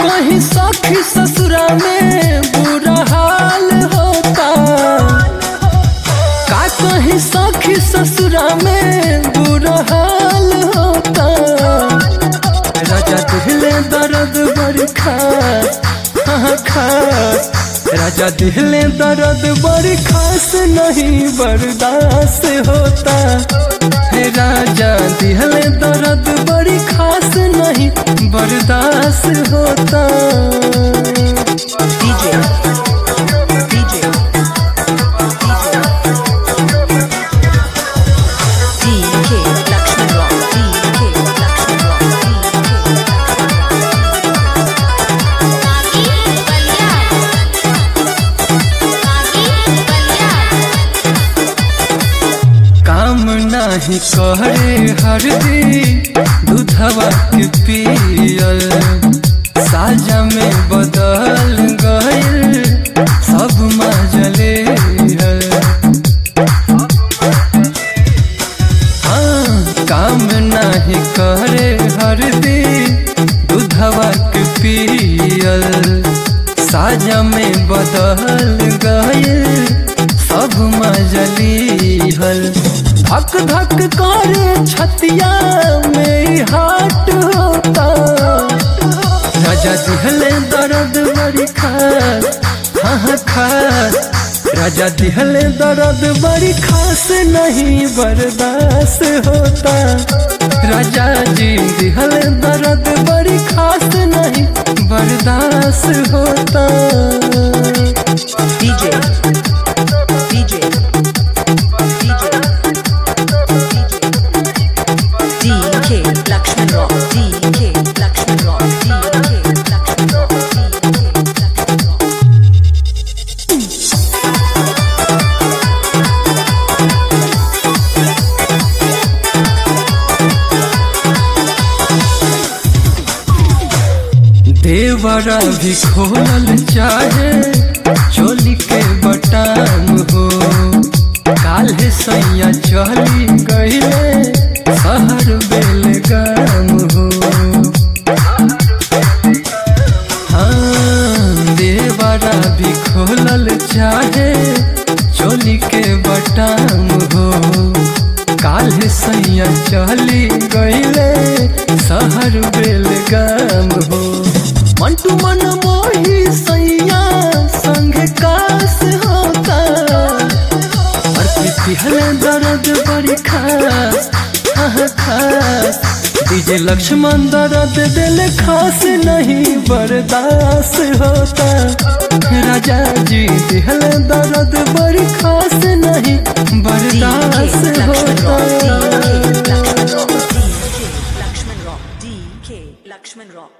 कहीं सखी ससुरा में बुरा हाल होता का कहीं सखी ससुरा में बुरा हाल होता राजा दिहले दर्द बड़ी खास हाँ खास राजा दिहले दर्द बड़ी खास नहीं बर्दाश्त होता हे राजा दिहले दर्द बड़ी खास नहीं बर्दाश्त होता DJ DJ DK Lakshman Rock DK Lakshman Rock काकी बलिया काकी बलिया काम नाही करे हरदी दूधवा के पियल साजा में बदल गइल सब मजले हाँ काम नाही करे हरदी दूधवा के पियल साजा में बदल गइल सब मजली हल धक धक करे छतिया में हाट होता राजा दिहले दर्द बड़ी खास हाँ हाँ खास राजा दिहले दर्द बड़ी खास नहीं बर्दाश्त होता राजा जी दिहले दर्द बड़ी खास नहीं बर्दाश्त होता DJ DJ DJ DK Lakshman Rock DK Lakshman Rock DK Lakshman Rock DK Lakshman Rock देवरा भी खोलल चाहे चोली के बटाम हो काल्हे सैया चली गईले शहर बेलगाम हो हाँ देवरा भी खोलल चाहे चोली के बटाम हो काल्हे सैया चली गईले शहर बेलगाम हो मंटू मन मोही सैया संग कास होता और पिहल दर्द बड़ी खास हाँ खास डीजे लक्ष्मण दर्द दिल खास नहीं बर्दाश्त होता राजा जी दिहल दर्द बड़ी खास नहीं DK बर्दाश्त Lakshman Rock होता DK Lakshman Rock DK Lakshman Rock DK Lakshman Rock